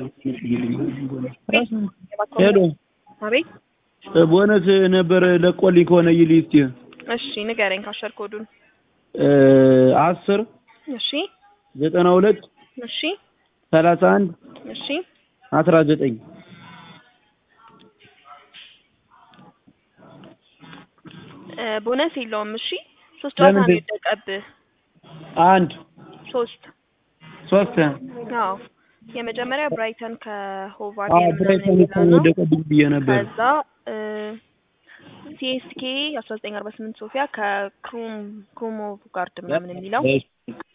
ሄሎ አቤት ቦነስ ነበር ለቆልኝ ከሆነ ይልኝ እስቲ እሺ ንገረኝ ካሸር ኮዱን አስር እሺ ዘጠና ሁለት እሺ ሰላሳ አንድ እሺ አስራ ዘጠኝ እ ቦነስ የለውም እሺ ሶስት ጨዋታ ነው ለምንድን- የወደቀብህ አንድ ሶስት ሶስት አዎ የመጀመሪያ ብራይተን ከሆቫር አዎ ብራይተን እኮ ወደቀብኝ ብዬ ነበር ከዛ ሲኤስኬ አስራ ዘጠኝ አርባ ስምንት ሶፊያ ከክሩም ክሩሞቭ ጋርድ ምናምን የሚለው እሺ